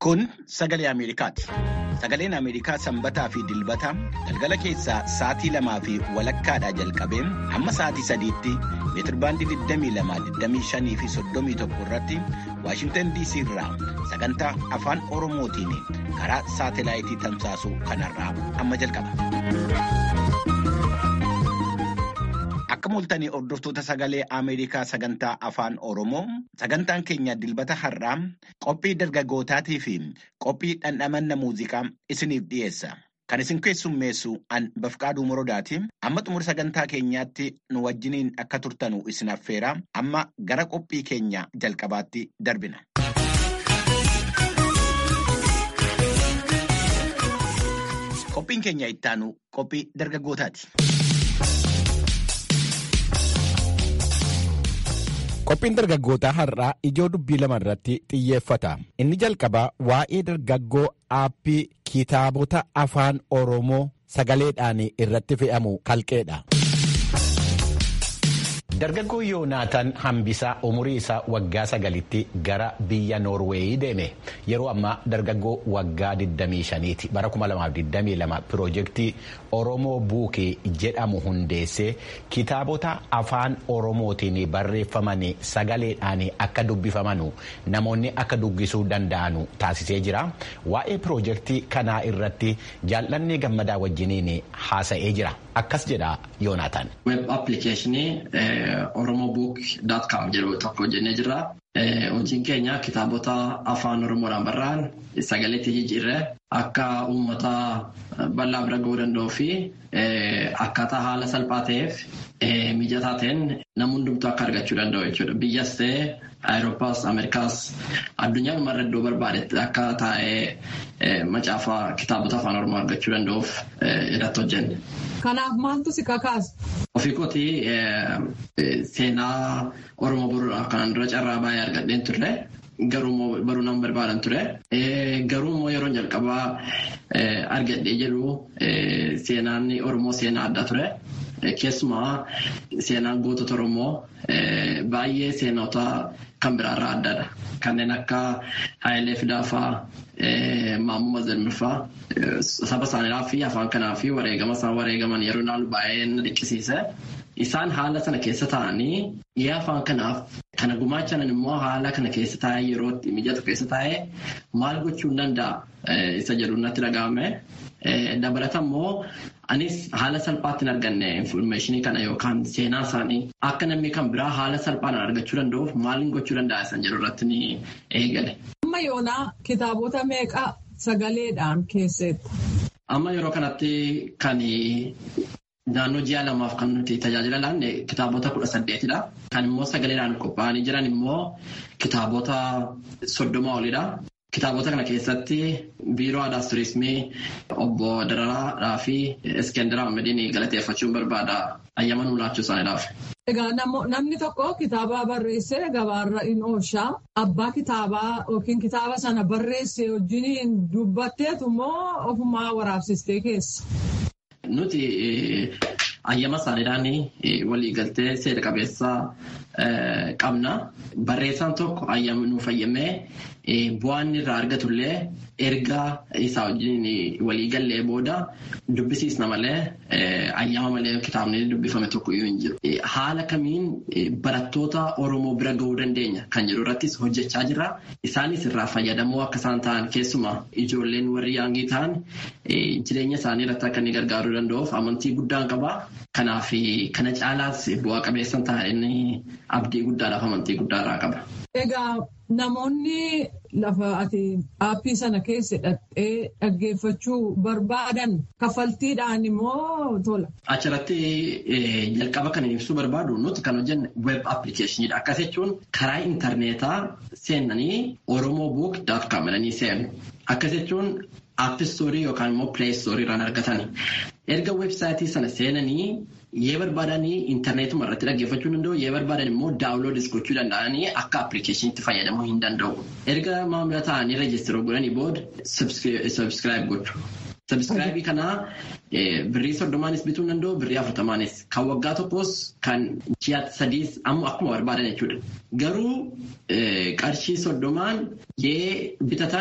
Kun sagalee Ameerikaati. Sagaleen Ameerikaa sanbataa fi dilbata galgala keessaa sa'aatii lamaa fi walakkaadhaa jalqabee hamma sa'aatii sadiitti meetirbaandii 22, fi 31 irratti Waashintan DC irraa sagantaa afaan Oromootiin karaa saatelaayitii tamsaasuu kanarraa amma jalqaba. Akka mul'atanii hordoftoota sagalee Ameerikaa sagantaa afaan Oromoo sagantaan keenya dilbata har'aa qophii dargaggootaatii fi qophii dhandhamanna muuziqaa isiniif dhiyeessa. Kan isin keessummeessu an Bafqaaduu Morodaati. Amma xumura sagantaa keenyaatti nu wajjiniin akka turtanu isin affeera. Amma gara qophii keenya jalqabaatti darbina. Qophiin keenya ittaanu qophii dargaggootaati. Qophiin dargaggootaa har'aa ijoo dubbii lama irratti xiyyeeffata. Inni jalqabaa waa'ee dargaggoo aappii kitaabota afaan Oromoo sagaleedhaan irratti fe'amu kalqeedha. Dargaggoo Yoonaataan Hambisaa umurii isaa waggaa sagalitti gara biyya Noorweeyii deeme. Yeroo ammaa dargaggoo waggaa 25ti. Bara 2022 piroojeektii Oromoo Buukee jedhamu hundeessee kitaabota afaan Oromootiin barreeffaman sagaleedhaan akka dubbifaman namoonni akka dubbisuu danda'an taasisee jira. Waa'ee piroojeektii kanaa irratti jaallanni gammadaa wajjiniin haasa'ee jira. Akkas jedha Yoonaataan. Web appilikeeshinii oromobook.com jedhu tokko hojjennee jirra. Hojiin keenya kitaabota afaan Oromoodhaan barraa'an sagaleetti jijjiirree akka uummata bal'aa bira ga'uu danda'uu fi akkaataa haala salphaa ta'eef mijataa ta'een nama hundumtuu akka argachuu danda'u jechuudha. Biyyas ta'ee Awurooppaas, Ameerikaas addunyaa dhumarra iddoo barbaadetti akka taa'ee macaafa kitaabota afaan Oromoo argachuu danda'uuf irratti hojjenne. Kanaaf maaltu si kakaasa? Ofii kootii seenaa Oromoo boruudhaaf kanaan dura carraa baay'ee argadheen turre. Garuu baruu nama barbaadan ture. Garuu immoo yeroo jalqabaa argadhee jedhu seenaan Oromoo seenaa addaa ture. Keessumaa seenaan gootota Oromoo baay'ee seenota kan biraarraa addaadha. Kanneen akka Hayilee Fidaafaa, Maammoo Mazalmirfaa saba isaaniidhaa fi afaan kanaa fi wareegama isaan wareegaman yeroo ilaalu baay'ee na dhiqqisiise. Isaan haala sana keessa taa'anii dhiyaa afaan kanaaf kana gumaachan immoo haala kana keessa taa'ee yeroo mijatu keessa taa'ee maal gochuu danda'a isa jedhu natti dhaga'ame. Dabalata immoo anis haala salphaatti hin arganne infoormeeshinii kana yookaan seenaa isaanii akka namni kan biraa haala salphaan argachuu danda'uuf maaliin gochuu danda'a isa jedhu irratti ni eegale. Amma yoonaa kitaabota meeqa sagaleedhaan keesseetta? Amma yeroo kanatti kan naannoo ji'a lamaaf kan nuti tajaajila laanne kitaabota kudha saddeetidha. Kan immoo sagaleedhaan qophaa'anii jiran immoo kitaabota soddoma olidha. Kitaabota kana keessatti biiroo aadaa turizimii obbo Dararaa fi Iskendera Ahmediin galateeffachuun barbaada ayyaama nuu laachuu isaaniidhaaf. Egaa namni tokko kitaaba barreessee gabaarra in oolchaa abbaa kitaabaa yookiin kitaaba sana barreesse wajjin dubbatteetu immoo ofumaa waraabsistee keessa. Nuti ayyaama isaaniidhaan waliigaltee seera qabeessaa qabna. Barreessaan tokko ayyaama nuuf ayyamee bu'aan irraa argatullee erga isaa wajjin waliigallee booda dubbisiisna malee ayyaama malee kitaabni dubbifame tokko iyyuu hin jiru. Haala kamiin barattoota Oromoo bira gahuu dandeenya kan jedhu irrattis hojjechaa jirra. Isaanis irraa fayyadamoo akka isaan ta'an keessumaa ijoolleen warri yaangii ta'an jireenya isaanii irratti akka inni gargaaruu danda'uuf amantii guddaan qaba. Kanaaf kana caalaas bu'aa qabeessan ta'an abdii guddaadhaaf amantii guddaarraa qaba. Egaa namoonni lafa ati aappii sana keessa hidhattee dhaggeeffachuu barbaadan kaffaltiidhaan immoo tola. Achirratti jalqaba kan ibsuu barbaadu nuti kan hojjenne web appilikeeshiniidha. Akkas jechuun karaa intarneetaa seenanii oromobook.com jedhanii seenu. Akkas jechuun aappistoorii yookaan immoo pileestoorii irraan argatani. Erga weebsaayitii sana seenanii yoo barbaadanii intarneetuma irratti dhaggeeffachuu danda'u yoo barbaadan immoo daawunloodis gochuu danda'anii akka appilikeeshiniitti fayyadamuu hin danda'u. Erga maamila ta'anii reejistiroo godhanii booda sabskiraayib gochu. Sabskiraayibii kanaa birrii soddomaanis bituu hin danda'u birrii afurtamaanis kan waggaa tokkos kan ji'a sadiis ammoo akkuma barbaadan jechuudha. Garuu qarshii soddomaan yoo bitatan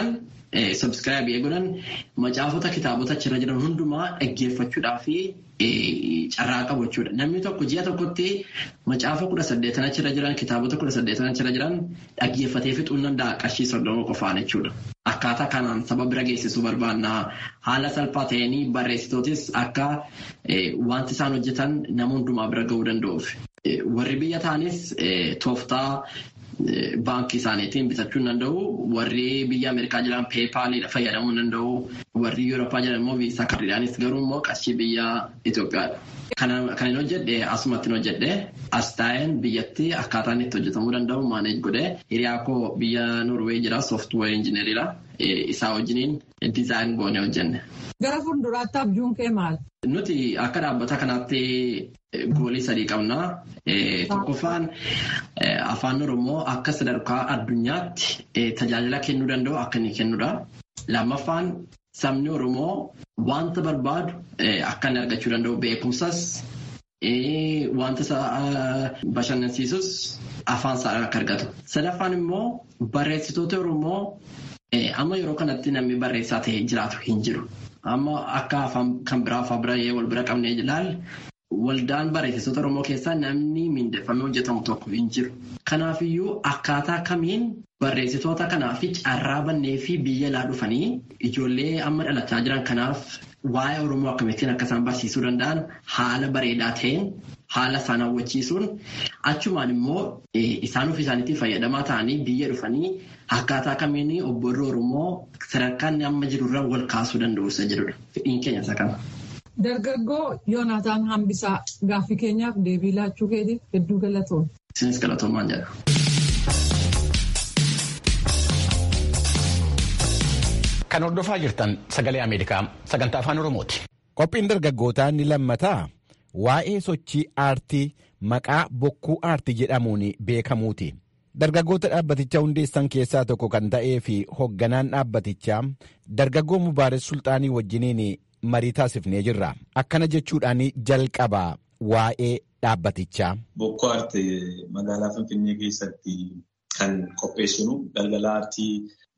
sabskiraayibii godhan macaafota kitaabota achirra jiran hundumaa dhaggeeffachuudhaa fi carraa qabu jechuudha. Namni tokko ji'a tokkotti macaafa kudha saddeetan achirra jiran kitaabota kudha saddeetan achirra jiran dhaggeeffatee fixuu danda'a qarshii soddoma qofaan jechuudha. Akkaataa kanaan saba bira geessisuu barbaanna. Haala salphaa ta'een barreessitootis akka wanti isaan hojjetan nama hundumaa bira gahuu danda'uuf. Warri biyya ta'anis tooftaa baankii isaaniitiin bitachuu hin danda'u. Warri biyya Ameerikaa jiran peepaaliidha fayyadamuu hin danda'u. Warri Yurooppaa jiran immoo viisaa kaardiidhaanis garuu immoo qarshii biyya Itoophiyaadha. Kan hin hojjedhe asumatti hin hojjedhe as taa'een biyyatti akkaataan itti hojjetamuu danda'u maaneej godhe hiriyaa koo biyya Noorweey jira sooftuweer injineriidha. Isaa wajjiniin dizaayin goone hojjenne. Gara fuulduraatti abjuun kee maal? Nuti akka dhaabbata kanaatti goolii sadii qabna. Tokkoffaan afaan Oromoo akka sadarkaa addunyaatti tajaajila kennuu danda'u akka inni kennudha. Lammaffaan sabni Oromoo wanta barbaadu akka inni argachuu danda'u beekumsas wanta bashannansiisus afaan isaa akka argatu. Sadaffaan immoo barreessitoota Oromoo amma yeroo kanatti namni barreessaa ta'ee jiraatu hin jiru. Amma akka afaan kan biraa afaan biraa wal bira qabnee ilaalle waldaan barreessitoota Oromoo keessaa namni mindeeffamee hojjetamu tokko hin jiru. Kanaafiyyuu akkaataa kamiin barreessitoota kanaaf carraa bannee fi biyya alaa dhufanii ijoollee amma dhalachaa jiran kanaaf waa'ee Oromoo akkamittiin akka isaan barsiisuu danda'an haala bareedaa ta'een haala isaan hawwachiisuun achumaan immoo isaan ofii isaaniitti fayyadamaa ta'anii biyya dhufanii akkaataa kamiin obborri Oromoo sadarkaan amma jirurra wal kaasuu danda'u isa jedhudha. Fedhiin keenya isa kana. Dargaggoo Yoonaataan Hambisaa gaaffii keenyaaf deebii laachuu keetiif hedduu galatoom. Isinis galatoomaan jedha. Kan hordofaa jirtan sagalee Ameerikaa sagantaa afaan Oromooti. Qophiin dargaggootaa ni lammataa waa'ee sochii aartii maqaa bokkuu aartii jedhamuun beekamuuti. Dargaggoota dhaabbatichaa hundeessan keessaa tokko kan ta'ee fi hoogganaan dhaabbatichaa dargaggoo Mubaares Sulxaanii wajjiniin marii taasifnee jirra. Akkana jechuudhaan jalqabaa waa'ee dhaabbatichaa. Bokkuu aartii magaalaa Finfinnee keessatti kan qopheessinu galgala aartii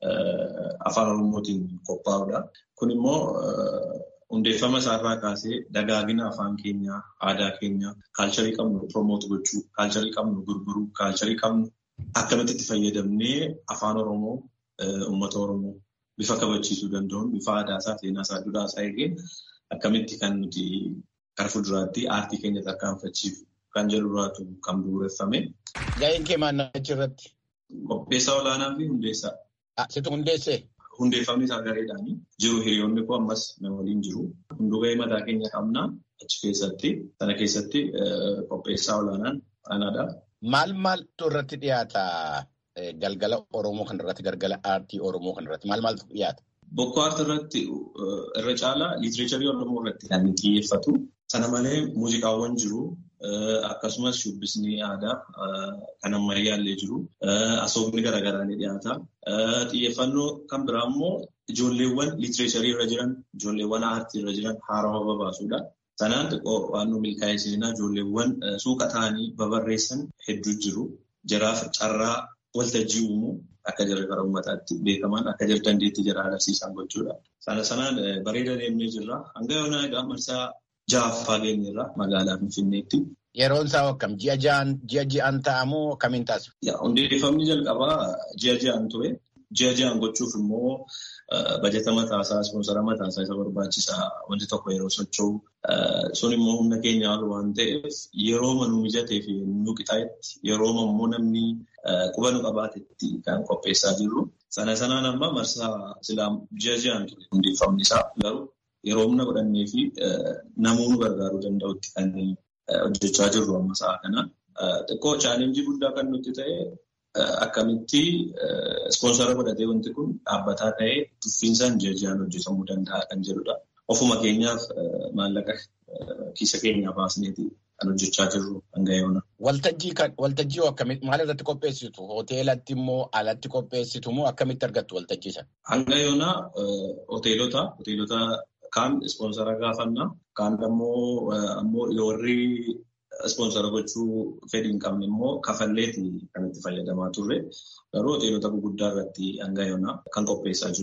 afaan Oromootiin qophaa'udha. Kun immoo hundeeffama isaarraa kaasee dagaagina afaan keenyaa, aadaa keenyaa, kaalcharii qabnu promoot gochuu, kaalcharii qabnu gurguruu, kaalcharii qabnu akkamitti itti fayyadamnee afaan Oromoo, uummata Oromoo bifa kabachiisuu danda'uun bifa aadaa isaa, seenaa isaa, duudhaa isaa eegeen akkamitti kan nuti gara fuulduraatti aartii keenya tarkaanfachiisu kan jedhurraatu kan bu'uureffame. Ga'een kee maal irratti? Qopheessaa olaanaa fi hundeessaa. Situ hundeessee? Hundeeffamni isaa gareedhaanii jiru hiriyoonni koo ammas na waliin jiru. Hunduu ga'ee mataa keenya qabna achi keessatti sana keessatti qopheessaa olaanaan anaadha. Maal maaltu irratti dhiyaata galgala Oromoo kan irratti galgala aartii Oromoo kan irratti maal maaltu dhiyaata? Bokkuu aartii irratti irra caalaa liitireecharii Oromoo irratti kan xiyyeeffatu. Sana malee muuziqaawwan jiru. Akkasumas shubbisni aadaa kan ammayyaallee jiru. Asoofni garaagaraa ni dhiyaata. Xiyyeeffannoo kan biraa immoo ijoolleewwan liitireecharii irra jiran, ijoolleewwan aartii irra jiran haarawaa babaasuudha. Sanaan xiqqoo waan nu milkaa'ee seenaa ijoolleewwan suuqa ta'anii babarreessan hedduu jiru. Jaraaf carraa waltajjii uumuu akka jirre gara uummataatti beekaman akka jirre dandeettii jira agarsiisan gochuudha. Sana sanaan bareeda deemnee jirra. Hanga yoonaa egaa marsaa ja'affaa geenyerra magaalaa Finfinneetti. Yeroon isaa akkam ji'a ja'an ji'a ji'an ta'amoo akkamiin taasifu? Hundeeffamni jalqabaa ji'a ji'an ture. Ji'a ji'an gochuuf immoo bajeta mataasaa, ispoonsara mataasaa isa barbaachisaa wanti tokko yeroo socho'u. Sun immoo humna keenya ol waan ta'eef yeroo manuu mijatee fi nu qixaayetti yeroo immoo namni quba nu qabaatetti kan qopheessaa jirru. Sana sanaan amma marsaa silaa ji'a ji'an ture hundeeffamni isaa garuu yeroo humna godhannee fi namuu nu gargaaruu danda'utti kan hojjechaa jirru amma sa'a kana. Xiqqoo chaalenjii guddaa kan nutti ta'e akkamitti ispoonsara godhatee wanti kun dhaabbataa ta'ee tuffiinsaan ji'a ji'aan hojjetamuu danda'a kan jedhudha. Ofuma keenyaaf maallaqa kiisa keenyaa baasneeti kan hojjechaa jirru hanga yoona. Waltajjii akkamitti maal irratti qopheessitu? Hoteelatti immoo alatti qopheessitu moo akkamitti argattu waltajjii sana? Hanga yoona hoteelota hoteelota kaan ispoonsara gaafanna kaan ammoo ammoo warri ispoonsara gochuu fedhii hin qabne immoo kafalleeti kan itti fayyadamaa turre garuu hoteelota gurguddaa irratti hanga yoona kan qopheessaa jiru.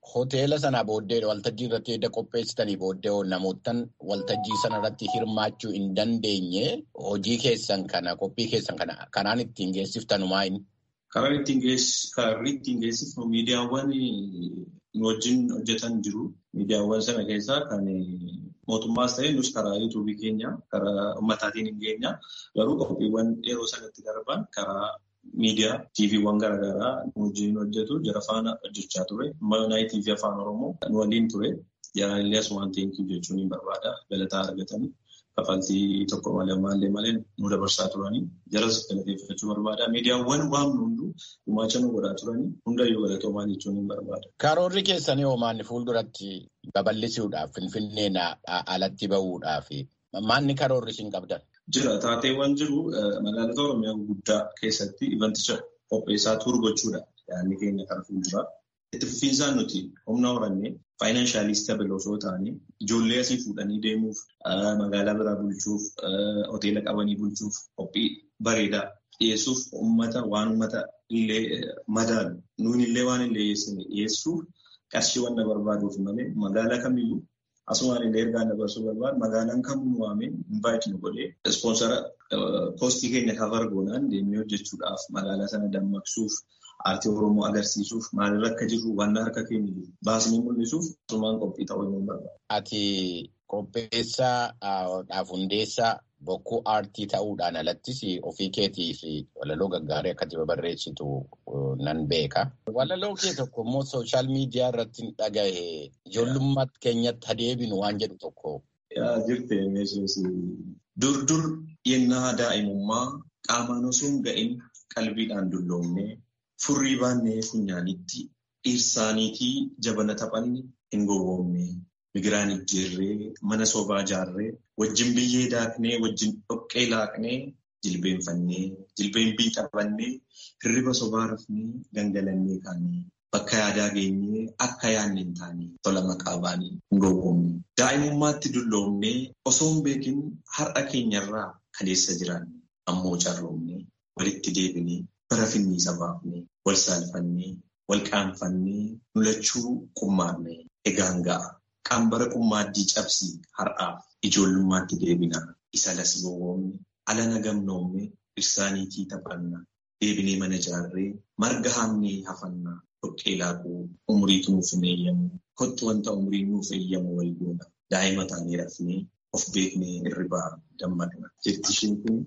hoteela sanaa booddee waltajjii irratti edda qopheessitanii booddee namoottan waltajjii sana irratti hirmaachuu hin dandeenye hojii keessan kana qophii keessan kana kanaan ittiin geessiftan maayini? Karaan ittiin geessifnu miidiyaawwan nu wajjin hojjetan jiru. Miidiyaawwan sana keessaa kan mootummaas ta'e nus karaa yuutuubii keenya karaa uummataatiin hin geenya. Garuu qophiiwwan yeroo sanatti darban karaa miidiyaa tiiviiwwan garaagaraa nu wajjin hojjetu jara faana hojjechaa ture. Naayii tiivii afaan oromoo nu waliin ture. Jaraallee asumaan teenkii jechuun hin barbaada. Galataa argatanii kafaltii tokko malee maallee malee nu dabarsaa turanii jaras galateeffachuu barbaada. Miidiyaawwan waamnu hunduu gumaacha nu godhaa turanii hundayyuu galatoomaa jechuun hin barbaada. Karoorri keessanii hoomaanni fuulduratti babal'isuudhaaf finfinneen alatti bahuudhaaf maanni karoorri isin qabdan? Jira taateewwan jiru magaalota Oromiyaa guddaa keessatti ivanticha qopheessaa tuur gochuudha. Yaadni keenya kan fuulduraa. Itti fufiinsaan nuti humna horannee faayinaanshaaliis stabil osoo ta'anii ijoollee asii fuudhanii deemuuf magaalaa biraa bulchuuf hoteela qabanii bulchuuf qophii bareedaa dhiyeessuuf uummata waan uummata illee madaalu nuun illee waan illee dhiyeessuuf qarshii waan na barbaaduuf malee magaalaa kamiyyuu asumaan illee ergaa dabarsuu barbaadu magaalaan kamuu waamee invaayit nu godhee ispoonsara koostii keenya kafar goonaan deemnee hojjechuudhaaf magaalaa sana dammaqsuuf aartii oromoo agarsiisuuf maalirra akka jirru waan harka keenya jiru baasnee mul'isuuf asumaan qophii ta'uu hin barbaadu. Ati qopheessaadhaaf hundeessaa bokkuu aartii ta'uudhaan alattis ofii keetii fi walaloo gaggaarii akkati barreessitu nan beeka. Walaloo kee tokko immoo sooshaal miidiyaa irratti dhagahe ijoollummaa keenyatti adeebinu waan jedhu tokko. Yaa jirte meeshaas dur dur yennaa daa'imummaa qaamaan osoo hin ga'in qalbiidhaan dulloomnee furrii baannee funyaanitti dhiirsaaniitii jabana taphanne hin gowwoomne. Migiraan ijjeerree mana sobaa jaarree wajjin biyyee daaknee wajjin dhoqqee laaqnee jilbeenfannee jilbeenbii qabannee hirriba sobaa rafnee gangalannee kaanee bakka yaadaa geenyee akka yaadne hin taane tola maqaa baanii hin gowwoomne. Daa'imummaatti dulloomnee osoo hin beekin har'a keenyarraa kaleessa jiraanne ammoo carroomnee walitti deebinee bara finniisa baafnee wal saalfannee wal qaanfannee nulachuu qummaarne egaan ga'a. Qambara qummaaddii cabsii har'aaf ijoollummaatti deebina. Isa las gowwoomne alana gamnoomne irsaaniitii taphanna. Deebinee mana jaarree marga haamnee hafanna. Dhoqqee laaquu umriitu nuuf hin eeyyamu. Kottu wanta umriin nuuf eeyyamu wal goona. Daa'ima taanee rafnee of beeknee irribaa dammaqna. Jetti isheen kun.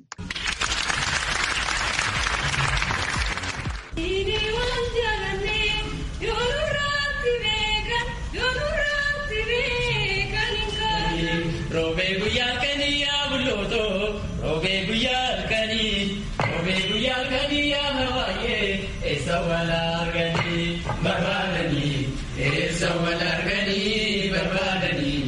Roobee guyyaa halkanii yaa bullootoo roobee guyyaa halkanii roobee guyyaa halkanii yaa hawaayee eessa wal arganii barbaadanii eessa wal arganii barbaadanii.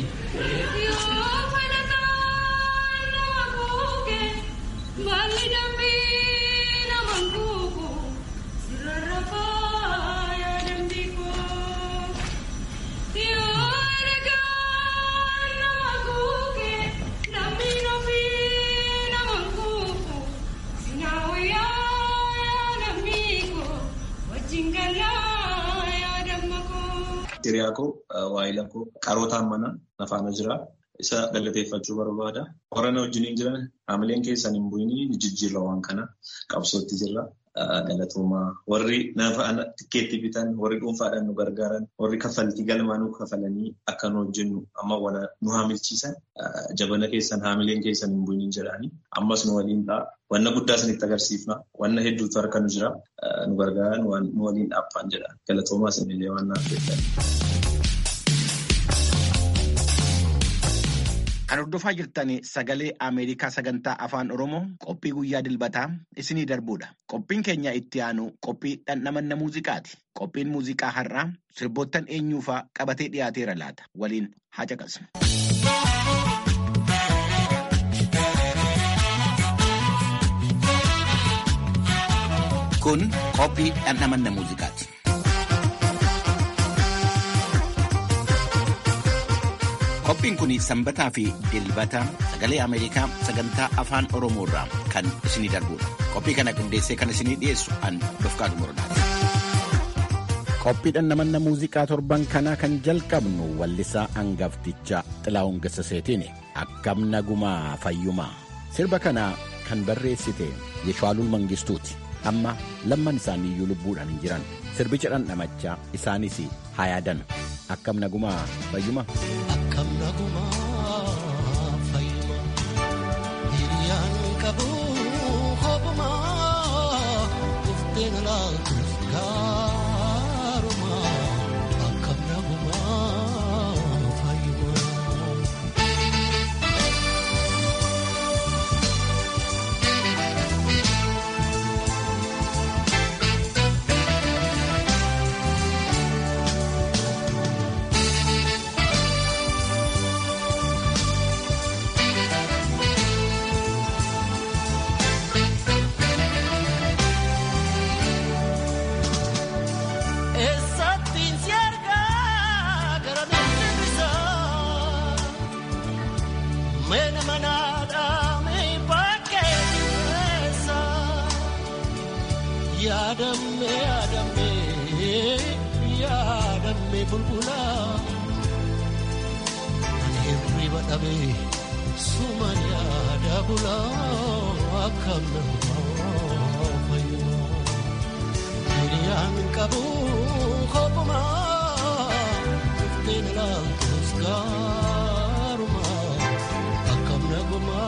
Hiriyaa koo waayila koo qarootaan mana nafaana jira. Isa galateeffachuu barbaada. Warana wajjin jiran haamileen keessan hin bu'inii ni jijjiirra waan kana qabsootti jirra. Galatoomaa warri nafa tikkeetti bitan warri dhuunfaadhaan nu gargaaran warri kaffaltii galmaa nu kafalanii akka nu hojjennu amma wana nu haamilchiisan jabana keessan haamileen keessan hin bu'inii jedhanii ammas nu waliin ta'a. Wanna guddaa isinitti agarsiifna. Wanna hedduutu harka nu jira. Nu gargaaran nu waliin dhaabbaan jedha. Galatoomaa isinillee waan naaf jedhan. Kan hordofaa jirtan sagalee Ameerikaa sagantaa afaan Oromoo qophii guyyaa dilbataa isinii darbuudha. Qophiin keenya itti aanu qophii dhandhamanna muuziqaati. Qophiin muuziqaa har'aa sirboottan eenyuufaa qabatee dhiyaateera laata. Waliin haa caqasnu. Kun qophii dhandhamanna muuziqaati. Qophiin kun sanbataa fi dilbata sagalee Ameerikaa sagantaa afaan Oromoo irraa kan isinii darbudha. Qophii kana qindeessee kan isinii dhiyeessu an Dofqaa Dumurdaati. qophiidhaan namanna muuziqaa torban kanaa kan jalqabnu wallisaa angafticha xilaa'uun Gassaseetiin akkam nagumaa fayyumaa sirba kanaa kan barreessite Yeshwaalul Mangistuuti amma lamman isaanii iyyuu lubbuudhaan hin jiran sirbicha dhandhamachaa isaanis haa yaadan akkam nagumaa fayyuma. Akkam nagumaa fayyuma hiriyaan qabu hobumaa dhufteen laaltuuf gaaruma akkam nagumaa fayyuma. Eessattiin si argaa gara namni bisaa Meena manaadhaa mee bakkee keessa Yaadamme yaadamme yaadamme bulbula Ani hirriba dhabee suman yaada bula akkam nama fayyuma. Hiriyaan qabu kopuma dhufteen laaltus gaaruma akkam naguma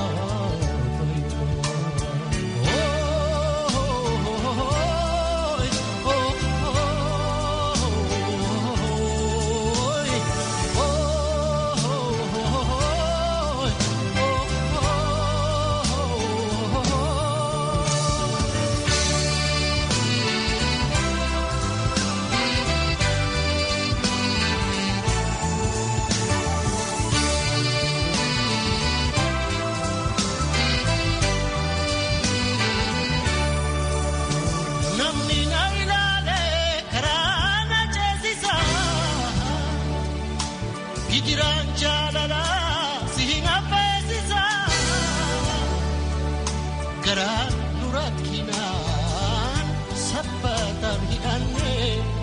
Namni na ilaale karaa na ceesisa. Gijiraan jaalala si hin affeesisa. Garaa nu rakkinaan sabbataan hidhanne.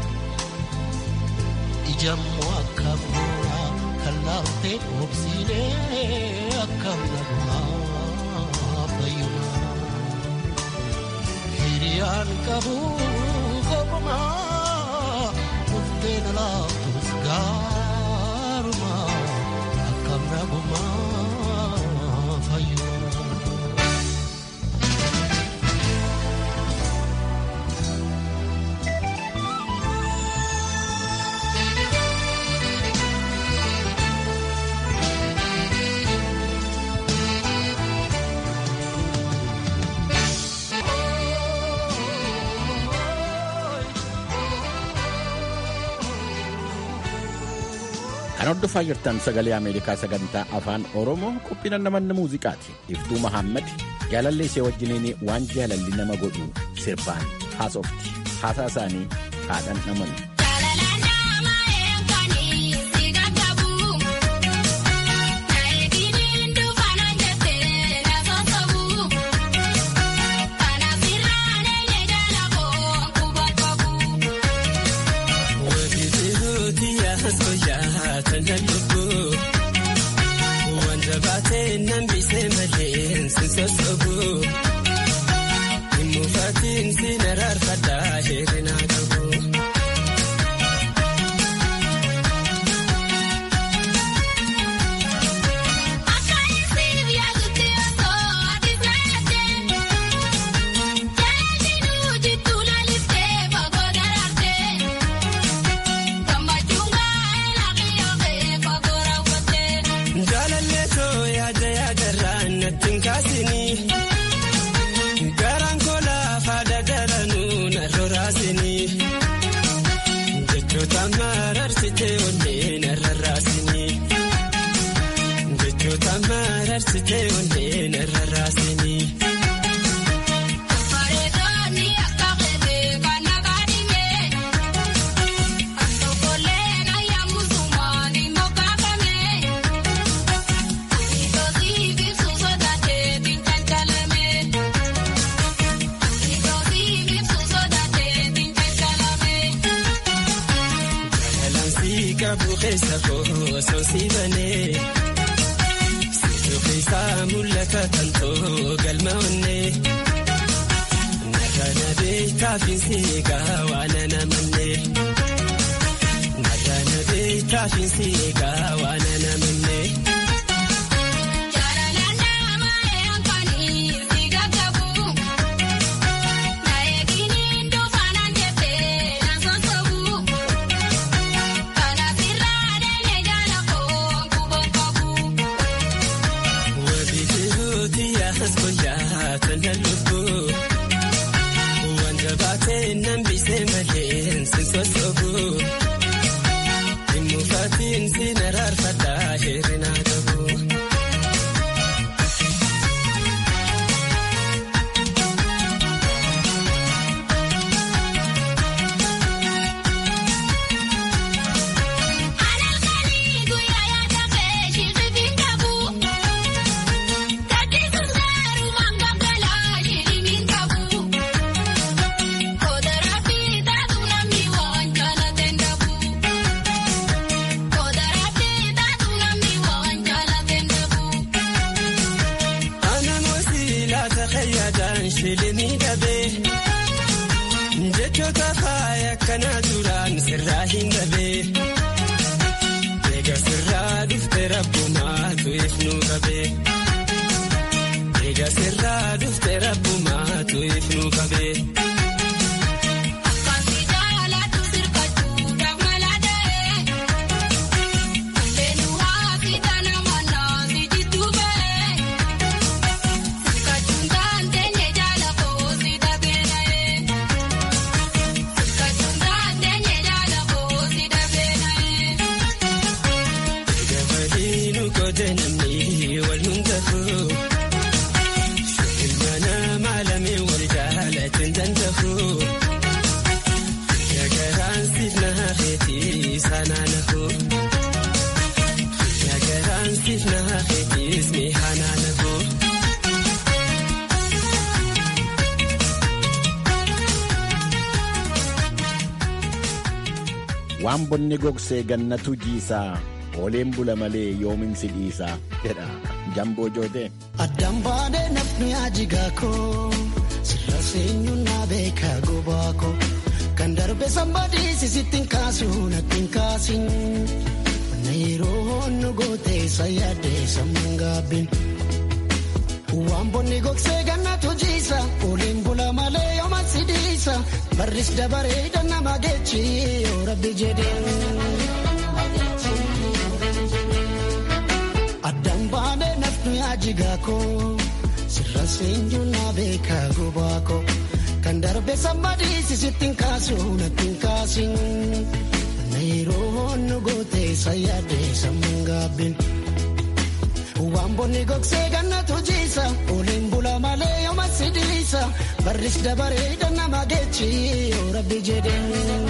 Ijammoo akka bu'uura kan laaltee obsiinee akkam nagumaa fayyumaa. Hiriyaan qabu kopuma dhufteen laaftus gaaruma akkam naguma fayyuma. Kan hordofaa jirtan sagalee Ameerikaa sagantaa afaan Oromoo qophiin namanna muuziqaati. Iftuu Mahammad jaalallee ishee wajjiniin waan jaalalli nama godhu sirbaan haasofti. Haasaa isaanii haadhan naman. Thank you. keessa koo soosii banee situu keessaa mul'ata tantoo galma onnee narra nabee taafiinsi eegaa waan anamannee narra nabee taafiinsi eegaa waan anamannee. waan bonni gogsee gannatu jiisaa ooleen bula malee yoominsi dhiisaa jedha jamboo jootee. Addaan baadhee nafni ajigaa koo sirra seenyuun na beekaa gobaa koo kan darbe sambadii sisittiin kaasuu nattiin kaasin na yeroo nu gootee sayyaadee sammuun gaabbiin. Waan bonni gogsee gannatu jiisa ooleen bula malee yooma sidiisa barris dabaree dannama geechi yoo rabbi jedheen. Addaan baanee nafni ajigaa koo sirra seenyuu na beekaa gobaa koo kan darbe sambadii sisittiin kaasuu nattiin kaasin na yeroo nu gootee sayyaadee sammuun gaabbiin. Waan bonni gogsee gannatu jiisa ooleen bula malee yooma sidiisa barris dabaree dannama geechi yoo rabbi jedheen.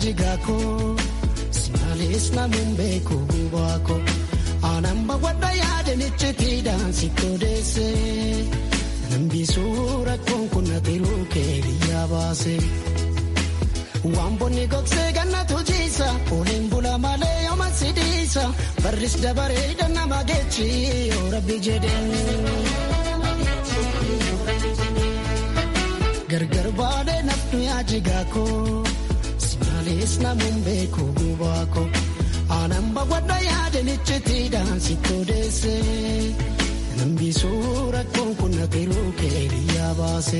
jigaa koo simaalis namuun beeku gubaa koo aanaan bawwadha yaadanichi tiidaan si kodeesse nambisuu rakkoon kun atiruu kee biyyaa baase. Waan bonni gogsee gannatu jiisa Ooliin bula malee yooma sidiisa Barris dabaree nama geechi yoo rabbi jedheen. Gargar baadhee naftu yaa jigaa koo Simaalis namuun beeku gubaa koo Aanaan bawwadha yaadanichi tiidhaan si kodeesse Nambisuu rakkoon kun atiruu kee biyyaa baase.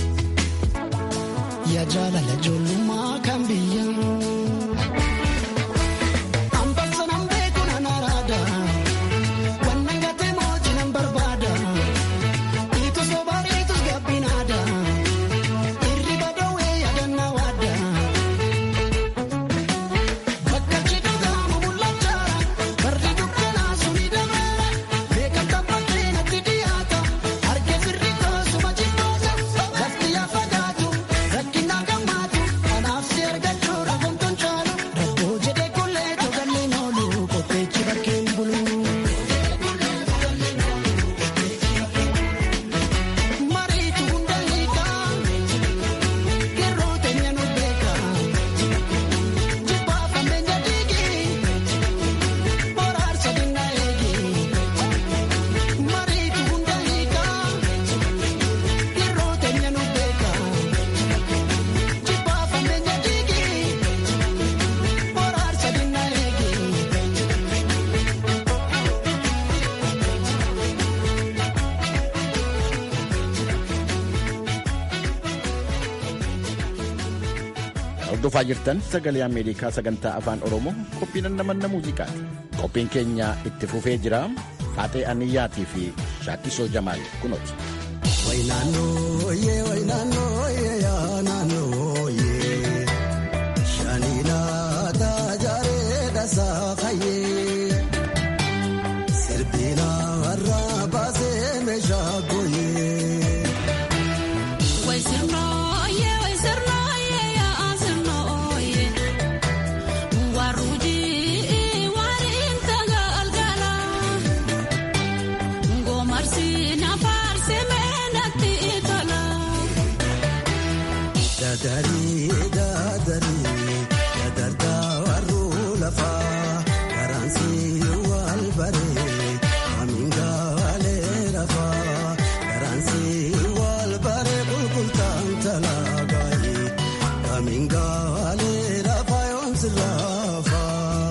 Ya jaalala ijoollummaa kan biyyaa. Ambassa nan beeku nan araada. Wannan gatee mootii nan barbaada. Itus bobaadhi itus gabbinaada. Irriba dhoowwee yaadannaa waada. Bakka cidhuudhaan mul'achaa. Barri dukkanaa suni dameera. Beekamta bakkee natti dhiyaata. Harkee firri koosuma jibboota. Lafti yaa fagaatu. Rakkinaa gammaatu. Kanaaf si argachuu rafuun caalu. Rakkoo jedhee kullee togalleen oolu. Qopheechi bakkeen bulu. Mariitu hunda hiikaa. Yeroo teenya nu beekaa. Jibbaa fambeenya dhiigii. Boraarsa dinna eegii. Mariitu hunda hiikaa. Yeroo teenya nu beekaa. Jibbaa fambeenya dhiigii. Boraarsa dinna eegii. Hordofaa jirtan sagalee Ameerikaa sagantaa afaan Oromoo qophiin namanna muuziqaati. Qophiin keenya itti fufee jira. Faaxee Aniyyaatii fi Shaakkisoo Jamaal kunooti. Wainaanoo yee wainaanoo yee yaa naannoo yee shaniinaa taajaaree dhasaa kayyee sirbiina warraa baasee meeshaa gooyee. Dadari dadari dadarta warru lafa karansi wal bare aminga wale rafa karansi wal bare kulkultan talagai aminga wale rafa yons rafa.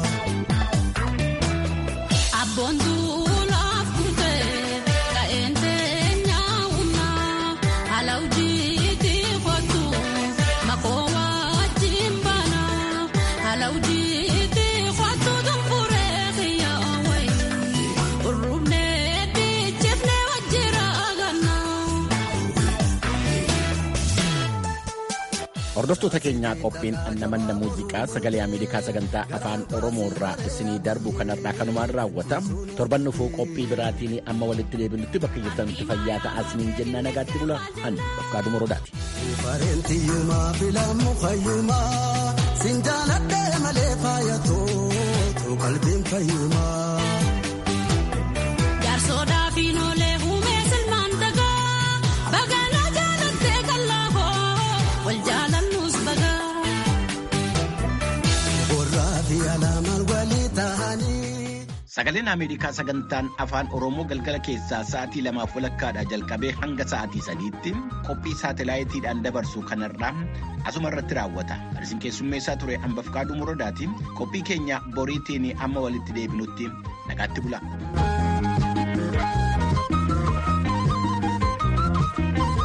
Hordoftoota keenyaa qophiin namanna muuziqaa sagalee Ameerikaa sagantaa afaan Oromoo irraa isinii darbu kanarraa kanumaan raawwata. Torban dhufuu qophii biraatiin amma walitti deebinutti bakka jirtanutti fayyaa ta'aa isiniin jennaa nagaatti bula. Ani Dofqaaduu Morodaati. Bareentiyumaa filamu fayyumaa siin jaaladhee malee faayatoo qalbiin fayyumaa. Borraa fi alaamaan walii ta'anii. Sagaleen Ameerikaa sagantaan afaan Oromoo galgala keessaa sa'aatii lamaaf walakkaadhaa jalqabee hanga sa'aatii sadiitti qophii saatalaayitiidhaan dabarsu kanarraa asuma irratti raawwata. Isin keessummeessaa ture hambaf kaaduu murodaatiin qophii keenya boriitiin amma walitti deebinutti nagaatti bula.